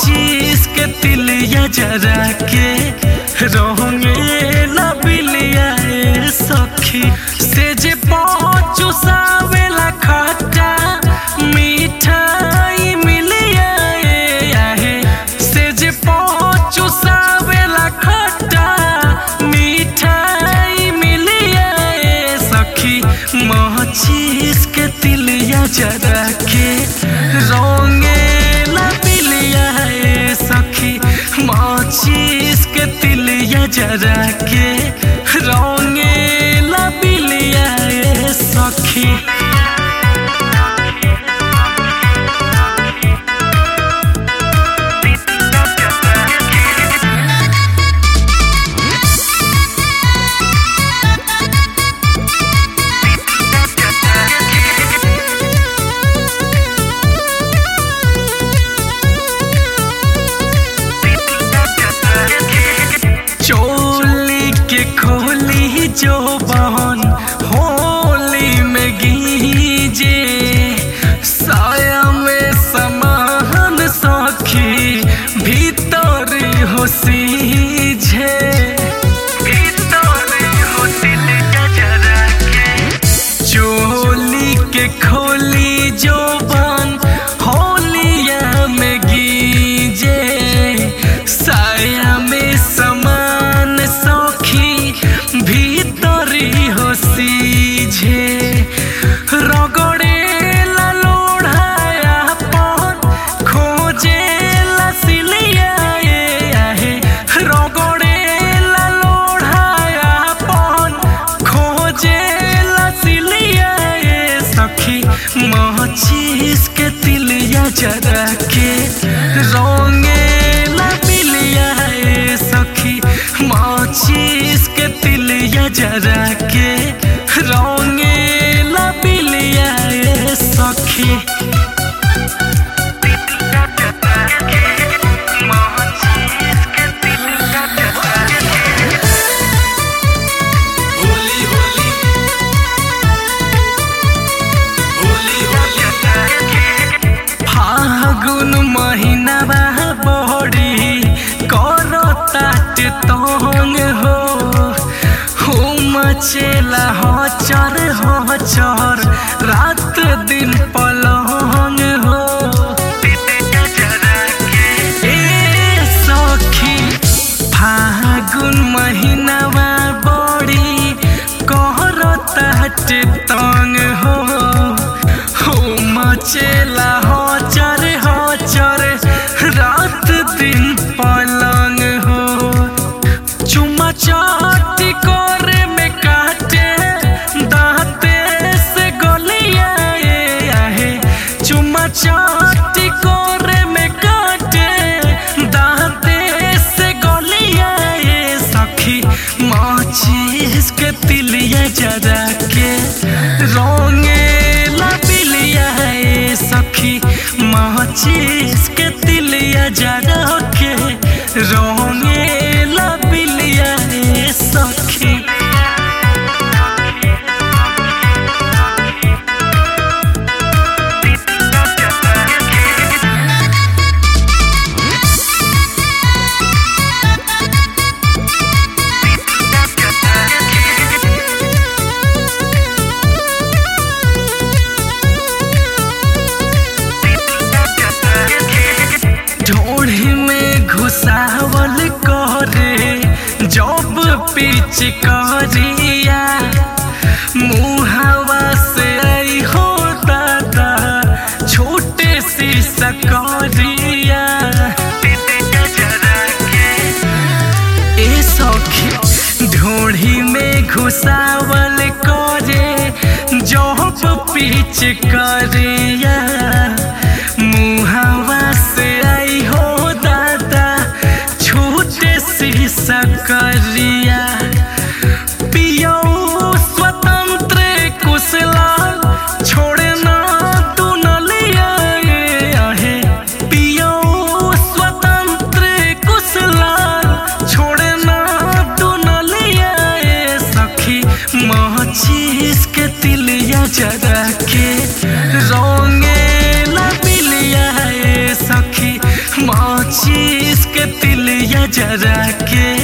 माचिस के तिलिया जरा के रोंगे ना बिलिया ए सखी से जे पहुँचू सावेला खट्टा मिठाई मिलिया ए आहे से जे पहुँचू सावेला खट्टा मिठाई मिलिया ए सखी माचिस के तिलिया जरा के रोंगे ला बिलिया ए सखी माचिस के तिलिया जरा के रोंगे ला बिलिया ए सखी चोली के खोली जो बहन होली में गीजे साया में समान सखी भीतर हो सीझे भीतर हो दिल जरा के चोली के खोली जो बन होलिया में गीजे साया में समान सखी भीतरी हो सीझे रगड़े ला लोढ़ाया पन खोजे ला सिलिया ए आहे रगड़े ला लोढ़ाया पन खोजे ला सिलिया ए सखी माचिस के तिलिया जरा के रोंगे ला बिलिया ए सखी माचिस के तिलिया जरा के रोंगे ला बिलिया ए सखी माचिस के तिलिया जरा के होली होली होली होली फागुन महीनावा बड़ी करताट तंग हो हो मचेला हचर हचर रात दिन पलंग हो ए सखी फागुन महीनावा बड़ी कहरताट तंग हो हो मचेला हचर हचर रात दिन पलंग हो चुमा चाटी करे में काटे दांते से गलिया ए आहे चुमा चाटी करे में काटे दांते से गलिया ए सखी माचिस के तिलिया जरा के रोंगे ला बिलिया ए सखी माचिस के तिलिया जरा के रोंगे ला बिलिया ए सखी ढोढ़ी में घुसावल करे जब पीछ करिया मुहावा से आई हो दादा छोटे सी सकरिया ए सखी ढोढ़ी में घुसावल करे जब पीछ करिया मुहावा से आई हो दादा छोटे सी सकरिया पियो स्वतंत्र कुशला छोड़े ना तू नलिया ए आहे पियो स्वतंत्र कुशला छोड़े ना तू नलिया ए सखी माचिस के तिलिया जरा के रोंगे ला जरा के